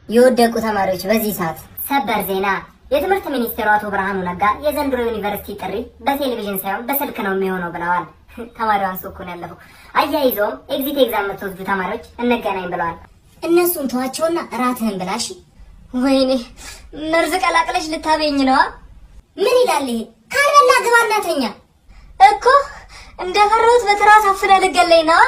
የወደቁ ተማሪዎች በዚህ ሰዓት ሰበር ዜና። የትምህርት ሚኒስቴሩ አቶ ብርሃኑ ነጋ የዘንድሮ ዩኒቨርሲቲ ጥሪ በቴሌቪዥን ሳይሆን በስልክ ነው የሚሆነው ብለዋል። ተማሪዋን ሱኩ ነው ያለፈው። አያይዘውም ኤግዚት ኤግዛም የምትወስዱ ተማሪዎች እንገናኝ ብለዋል። እነሱን ተዋቸውና እራትህን ብላሽ። ወይኔ መርዝ ቀላቅለሽ ልታበኝ ነዋ። ምን ይላል ይሄ? ካልበላ ግባ እናተኛ እኮ እንደፈራሁት በትራስ አፍነ ልገለኝ ነዋ።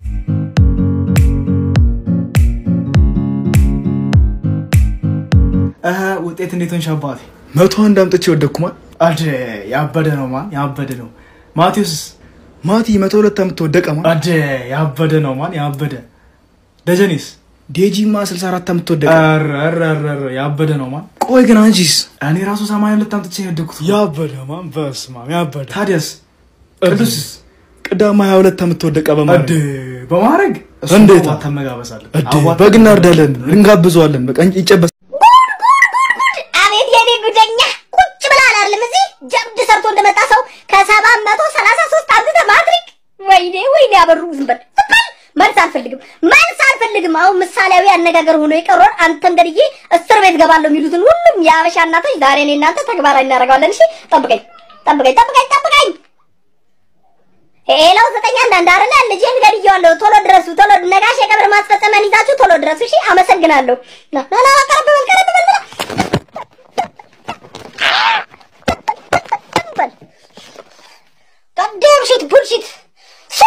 እህ ውጤት እንዴት ሆንሽ አባቴ? መቶ አንድ አምጥቼ ወደኩማ። አድ ያበደ ነው ማን ያበደ ነው። ማቴዎስ ማቲ መቶ ሁለት አምጥቶ ወደቀ ማ። አድ ያበደ ነው ማን ያበደ። ደጀኔስ ዴጂማ 64 አምጥቶ ወደቀ። ኧረ ኧረ ኧረ ኧረ ያበደ ነው ማን። ቆይ ግን አንቺስ? እኔ ራሱ ሰማንያ ሁለት አምጥቼ ነው የወደኩት። ያበደ ማን። በስመ አብ ያበደ። ታዲያስ ቅዱስስ ቅዳማ 22 አምጥቶ ወደቀ አድ በማለት በማድረግ እሱ እንዴት? አዋተን መጋበዛለን። እድ አዋተን በግ እናርዳለን፣ እንጋብዘዋለን። በቃ ይጨበስ አቤት የኔ ጉደኛ ቁጭ ብላ አላለም እዚህ ጀብድ ሰርቶ እንደመጣ ሰው ከሰባት መቶ ሰላሳ ሶስት አምጥተህ ማትሪክ። ወይኔ ወይኔ አበሩ ዝም በል ዝም በል። መልስ አልፈልግም መልስ አልፈልግም። አሁን ምሳሌያዊ አነጋገር ሆኖ የቀረውን አንተን ገድዬ እስር ቤት ገባለሁ የሚሉትን ሁሉም የአበሻ እናቶች ዛሬ እኔ እናንተ ተግባራዊ እናደርገዋለን። እሺ ጠብቀኝ ጠብቀኝ ጠብቀኝ ጠብቀኝ። ሌላው ዘጠኝ አንዳንድ አይደለ ልጄን ገድዬዋለሁ። ቶሎ ድረሱ ቶሎ ነጋሽ የቀብር ማስፈጸሚያን ይዛችሁ ቶሎ ድረሱ። እሺ አመሰግናለሁ። ና ና ና ቀረብ በል ቀረብ በል በል በል goddamn shit bullshit ሱ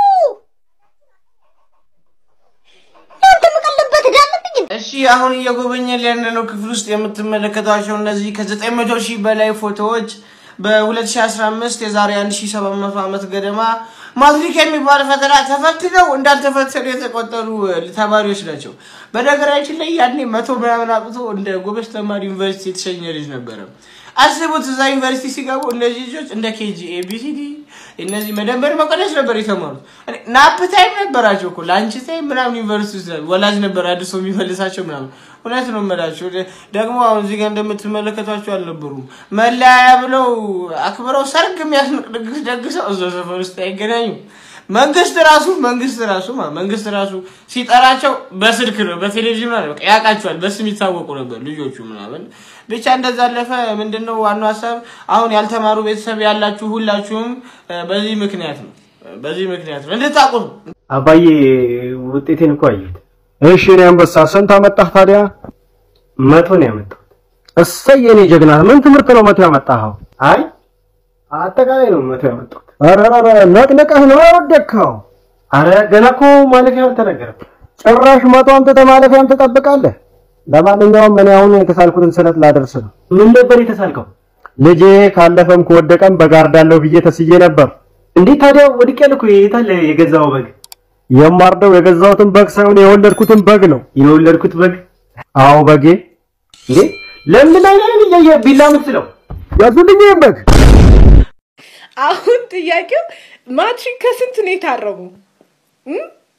አንተ መቀለበት ዳለብኝ እሺ አሁን እየጎበኘን ያለነው ክፍል ውስጥ የምትመለከቷቸው እነዚህ ከ900 ሺህ በላይ ፎቶዎች በ2015 የዛሬ 1700 ዓመት ገደማ ማትሪክ የሚባል ፈተና ተፈትነው እንዳልተፈተኑ የተቆጠሩ ተማሪዎች ናቸው። በነገራችን ላይ ያኔ መቶ ምናምን አጥቶ እንደ ጎበዝ ተማሪ ዩኒቨርሲቲ የተሸኘ ልጅ ነበረ። አስቡት እዛ ዩኒቨርሲቲ ሲገቡ እነዚህ ልጆች እንደ ኬጂ ኤቢሲዲ እነዚህ መደመር መቀነስ ነበር የተማሩት። እኔ ናፕ ታይም ነበራቸው እኮ ላንች ታይም ምናምን ዩኒቨርሲቲ ውስጥ ወላጅ ነበር አድሶ የሚመልሳቸው ምናምን። እውነት ነው የምላቸው። ደግሞ አሁን እዚህ ጋር እንደምትመለከቷቸው አልነበሩም። መለያያ ብለው አክብረው ሰርግ የሚያስንቅ ድግስ ደግሰው እዛው ሰፈር ውስጥ አይገናኙም። መንግስት ራሱ መንግስት ራሱ ማ መንግስት ራሱ ሲጠራቸው በስልክ ነው በቴሌቪዥን ማለት በቃ ያውቃቸዋል። በስም ይታወቁ ነበር ልጆቹ ምናምን። ብቻ እንደዛ አለፈ። ምንድነው ዋናው ሀሳብ? አሁን ያልተማሩ ቤተሰብ ያላችሁ ሁላችሁም እ፣ በዚህ ምክንያት ነው በዚህ ምክንያት ነው እንድታውቁ ነው። አባዬ ውጤቴን እኮ አየሁት። እሺ እኔ አንበሳ ስንት አመጣህ ታዲያ? መቶ ነው ያመጣሁት። እሰይ የኔ ጀግና፣ ምን ትምህርት ነው መቶ ያመጣኸው? አይ አጠቃላይ ነው መቶ ያመጣሁት። ኧረ ኧረ ነቅንቀህ ነው ያወደቅኸው። አረ ገና እኮ ማለፊያው አልተነገረም። ጭራሽ መቶ አምጥተህ ማለፊያም ትጠብቃለህ። ለማንኛውም እኔ አሁን የተሳልኩትን ስለት ላደርስ ነው። ምን ነበር የተሳልከው? ልጄ ካለፈም ከወደቀም በጋርዳለሁ ብዬ ተስዬ ነበር። እንዴት ታዲያ ወድቄያለሁ እኮ። የታለ የገዛው በግ? የማርደው የገዛሁትን በግ ሳይሆን የወለድኩትን በግ ነው። የወለድኩት በግ? አዎ በጌ። እንዴ ለምን አይነን እያየ ቢላ ምትለው? ያዙልኝ ይህን በግ። አሁን ጥያቄው ማትሪክ ከስንት ነው የታረሙ? እም?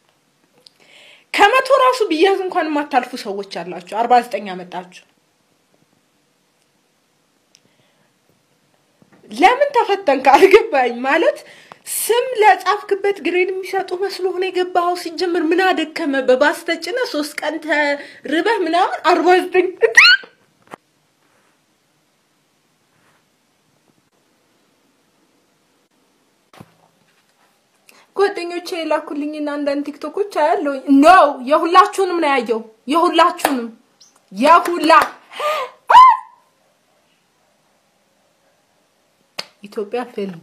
ከመቶ ራሱ ብያዝ እንኳን የማታልፉ ሰዎች አላችሁ። አርባ ዘጠኝ አመጣችሁ። ለምን ተፈተንክ አልገባኝ። ማለት ስም ለጻፍክበት ግሬድ የሚሰጡ መስሎ ሆነ የገባኸው። ሲጀምር ምን አደከመ? በባስ ተጭነህ ሶስት ቀን ተርበህ ምናምን አርባ ዘጠኝ ጓደኞቼ የላኩልኝና አንዳንድ ቲክቶኮች አያለሁኝ። ኖ የሁላችሁንም ነው ያየው። የሁላችሁንም የሁላ ኢትዮጵያ ፊልድ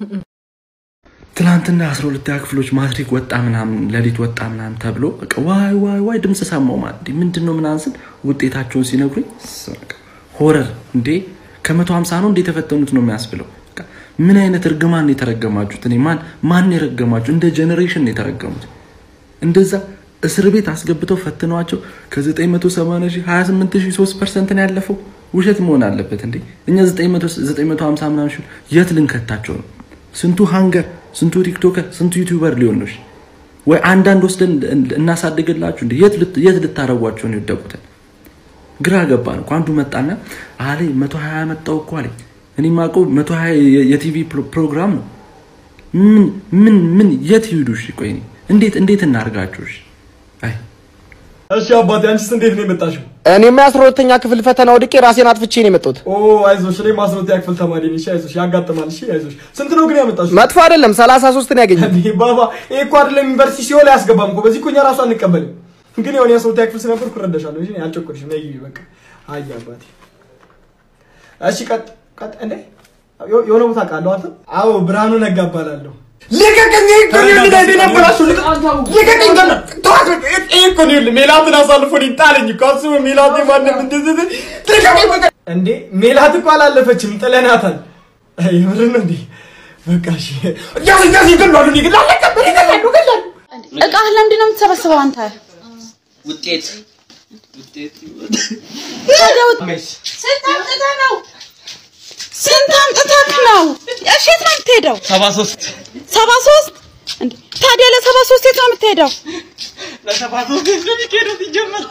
ትናንትና አስራ ሁለተኛ ክፍሎች ማትሪክ ወጣ ምናምን ሌሊት ወጣ ምናምን ተብሎ በቃ ዋይ ዋይ ዋይ ድምፅ ሰማው ማለት እንዴ ምንድን ነው ምናምን ስል ውጤታቸውን ሲነግሩኝ በቃ ሆረር እንዴ ከመቶ ሀምሳ ነው እንዴ የተፈተኑት ነው የሚያስብለው። በቃ ምን አይነት እርግማን ነው የተረገማችሁት? እኔ ማን ማን የረገማችሁ? እንደ ጀኔሬሽን ነው የተረገሙት። እንደዛ እስር ቤት አስገብተው ፈትነዋቸው ከ980 ሺህ 28 ሺህ 3 ፐርሰንት ነው ያለፈው። ውሸት መሆን አለበት እንዴ! እኛ 950 ምናምን ሺህ የት ልንከታቸው ነው? ስንቱ ሃንገር፣ ስንቱ ቲክቶከር፣ ስንቱ ዩቲዩበር ሊሆን ነው? እሺ? ወይ አንዳንድ ወስደን እናሳድግላችሁ እንዴ? የት ልት- የት ልታረጓቸው ነው የወደቁትን? ግራ ገባን እኮ። አንዱ መጣና አለኝ 120 መጣው እኮ አለኝ። እኔ የማውቀው 120 የ- የቲቪ ፕሮ- ፕሮግራም ነው። ምን ምን ምን የት ይሄዱ? እሺ ቆይ እኔ እንዴት እንዴት እናርጋችሁ? እሺ አይ እሺ አባቴ፣ አንቺስ እንዴት ነው የመጣሽው? እኔም የአስራ ሁለተኛ ክፍል ፈተና ወድቄ ራሴን አጥፍቼ ነው የመጣሁት። ኦ አይዞሽ፣ እኔም አስራ ሁለተኛ ክፍል ተማሪ ነኝ። እሺ አይዞሽ፣ ያጋጥማል። እሺ አይዞሽ። ስንት ነው ግን ያመጣሽው? መጥፎ አይደለም፣ ሰላሳ ሶስት ነው ያገኘው። እንዴ ባባ፣ ይሄ እኮ አይደለም ዩኒቨርሲቲ ሲሆን አያስገባም እኮ። በዚህ እኮ እኛ ራሱ አንቀበልም። ግን የሆነ የአስራ ሁለተኛ ክፍል ስለነበርኩ እረዳሻለሁ። እሺ አልጨቆልሽም። ነይ ግቢ በቃ። አይ አባቴ። እሺ ቀጥ ቀጥ። እንዴ ዮ- የሆነ ቦታ ቃለሁ አንተ? አዎ ብርሃኑ ነጋ እባላለሁ። ልቀቀኝ! ይሄ እኮ ነው የሚለኝ የነበራችሁ። ልቀቀኝ! ገና ተዋት! ይሄ እኮ ነው የሚለኝ። ሜላትን አሳልፎ እኔን ጣለኝ እኮ አስበው። ሜላት ማንም እንደዚህ ልቀቀኝ! በቃ እንዴ ሜላት እኮ አላለፈችም፣ ጥለናታል። የምር ነው እንዴ? በቃ እሺ፣ ያዝ ያዝ፣ ይገላሉ፣ ይገላሉ፣ ይገላሉ፣ ይገላሉ። እቃህ ለምንድን ነው የምትሰበስበው አንተ? ውጤት ታዲያ ውጥ- ስንት አምጥተህ ነው? ስንት አምጥተህ ነው? እሺ የት ነው የምትሄደው? ሰባ ሶስት ሰባ ሶስት እንዴ ታዲያ ለሰባ ሶስት የት ነው የምትሄደው? ለሰባ ሶስት የሚካሄደው ሲጀመር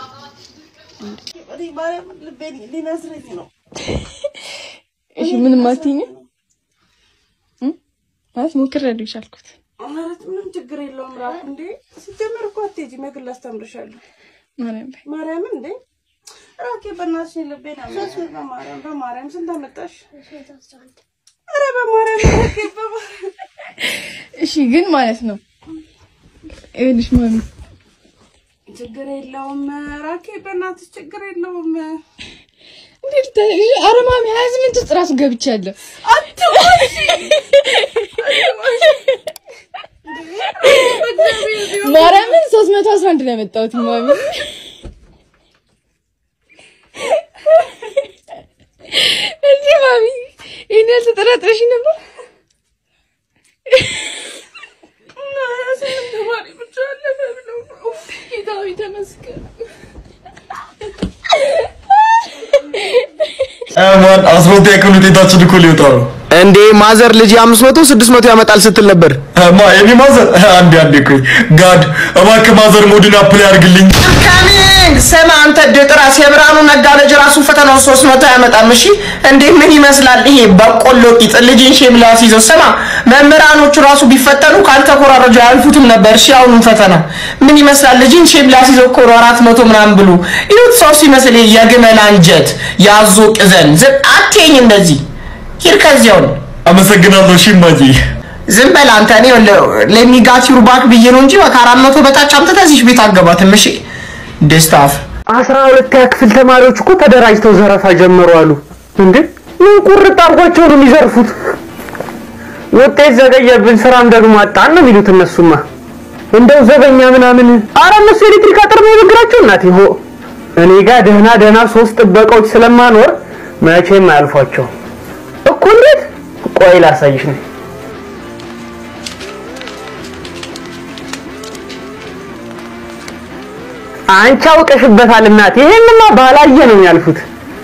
ልቤን ሊነስረኝ ነው። እሺ ምንም አትይኝም እ? ማለት ሞክሬያለሁ የቻልኩት ማለት ምንም ችግር የለውም። ራሱ እንዴ ሲጀመር እኮ አትሄጂም፣ የግል አስተምርሻለሁ። ማርያም ላይ ማርያምን እንዴ ራኬ በእናትሽ ልቤን አመመሽ። በማርያም በማርያም ስንት አመጣሽ? ኧረ በማርያም ራኬ በማርያም እሺ ግን ማለት ነው ይኸውልሽ ማሚ ችግር የለውም ራኬ በእናትሽ ችግር የለውም። እንዴት ታ- ኧረ ማሚ ሀያ ስምንት ውስጥ ራሱ ገብቻለሁ ማርያምን ሶስት መቶ አስራ አንድ ነው ያመጣሁት ማሚ እንዴ ማሚ ይህን ያህል ተጠራጥረሽ ነበር ተማሪ ብቻ አለፈ ብለው ነው። ጌታዊ ተመስገን ማን አስራ ሁለተኛ ክፍል ውጤታችን እኮ ሊወጣ ነው። እንዴ ማዘር ልጅ አምስት መቶ ስድስት መቶ ያመጣል ስትል ነበር። ማ የኔ ማዘር አንዴ አንዴ ቆይ ጋድ እባክህ ማዘር ሞድን አፕላይ አድርግልኝ። ካሚንግ ስማ አንተ ድጥራስ የብርሃኑ ነጋ ልጅ ራሱ ፈተናው ሶስት መቶ አያመጣም። እሺ እንዴ ምን ይመስላል ይሄ በቆሎ ቂጥ ልጅን ሼም ላስይዘው። ስማ መምህራኖቹ ራሱ ቢፈተኑ ካልተኮራረጁ አያልፉትም ነበር። እሺ አሁኑን ፈተና ምን ይመስላል ልጅን ሼም ላስይዘው እኮ ነው አራት መቶ ምናምን ብሎ ይሁት ሰው ሲመስል ይሄ የግመል አንጀት ያዞ ቅዘን ዝም አትይኝ እንደዚህ ሂድ ከዚያውን አመሰግናለሁ። እሺ እማዬ ዝም በል አንተ። እኔ ለሚጋት ዩርባክ ብዬ ነው እንጂ ከአራት መቶ በታች አምጥተህ እዚህ ቤት አገባትም። እሺ ደስታፍ አስራ ሁለተኛ ክፍል ተማሪዎች እኮ ተደራጅተው ዘረፋ ጀመሩ አሉ። እንዴ ምን ቁርጥ አድርጓቸው ነው የሚዘርፉት? ውጤት ዘገየብን፣ ስራም ደግሞ አጣን ነው የሚሉት እነሱማ። እንደው ዘበኛ ምናምን፣ ኧረ እነሱ ኤሌክትሪክ አጥር ነው የበግራቸው። እናቴ ሆ እኔ ጋር ደህና ደህና ሶስት ጥበቃዎች ስለማኖር መቼም አያልፏቸው እኮ። እንዴት? ቆይ ላሳይሽ ነው አንቺ አውቀሽበታል እናት። ይሄንማ ባላየ ነው የሚያልፉት።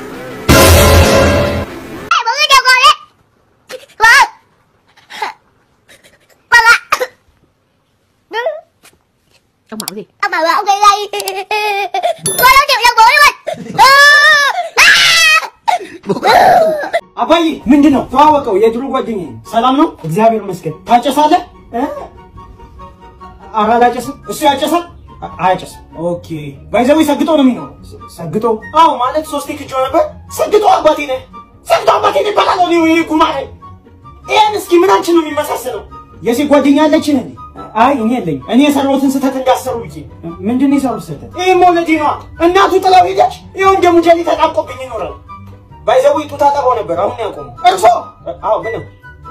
አባዬ ምንድን ነው? ተዋወቀው፣ የድሮ ጓደኛዬ ነው። ሰላም ነው? እግዚአብሔር ይመስገን። ታጨሳለህ? እ? ኧረ አላጨስም። እሱ ያጨሳል? አ- አያጨስም። ኦኬ። ባይዘዌ ሰግጦ ነው የሚኖረው። ሰግጦ? አዎ፣ ማለት ሶስቴ ክጆ ነበር። ሰግጦ አባቴ ነህ። ሰግጦ አባቴ ነህ ይባላል። ነው ይሄ ጉማሬ። ይሄን እስኪ ምናችን ነው የሚመሳሰለው? የሴት ጓደኛ አለችን እንዴ? አይ እኔ የለኝም። እኔ የሰራሁትን ስህተት እንዳሰሩ ብዬ። ምንድን ነው የሰሩት ስህተት? ይህ መውለዴ ነዋ። እናቱ ጥላው ሄደች። ይኸው እንደ ሙጀሌ ተጣብቆብኝ ይኖራል። ባይዘው ጡት አጠባው ነበር። አሁን ነው ያቆመው። እርሶ? አዎ ምንም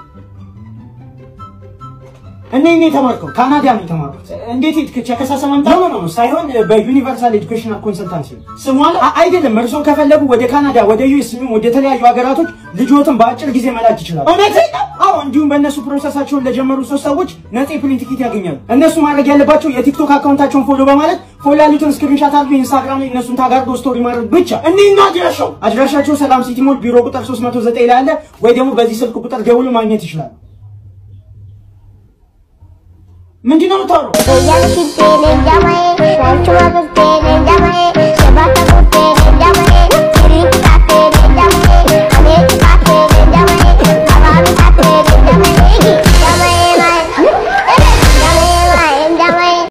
እኔ እኔ የተማርከው ካናዳ ነው የተማርኩት። እንዴት ሄድክ? ቸከሳሰ መምጣት ነው ነው ሳይሆን በዩኒቨርሳል ኤጁኬሽናል ኮንሰልታንሲ ነው ስሙ አለ። አ- አይደለም እርሶ ከፈለጉ ወደ ካናዳ፣ ወደ ዩኤስ ወደ ተለያዩ ሀገራቶች ልጆትን በአጭር ጊዜ መላክ ይችላሉ። እውነት ነው? አዎ እንዲሁም በእነሱ ፕሮሰሳቸውን ለጀመሩ ሶስት ሰዎች ነፃ የፕሌን ቲኬት ያገኛሉ። እነሱ ማድረግ ያለባቸው የቲክቶክ አካውንታቸውን ፎሎ በማለት ፎሎ ያሉትን ስክሪንሻት አድርጎ ኢንስታግራም ላይ እነሱን ታጋርዶ ስቶሪ ማድረግ ብቻ። እንዲህና አድራሻው አድራሻቸው ሰላም ሲቲ ሞል ቢሮ ቁጥር 309 ላይ አለ ወይ ደግሞ በዚህ ስልክ ቁጥር ደውሎ ማግኘት ይችላሉ። ምንድን ነው የምታወራው?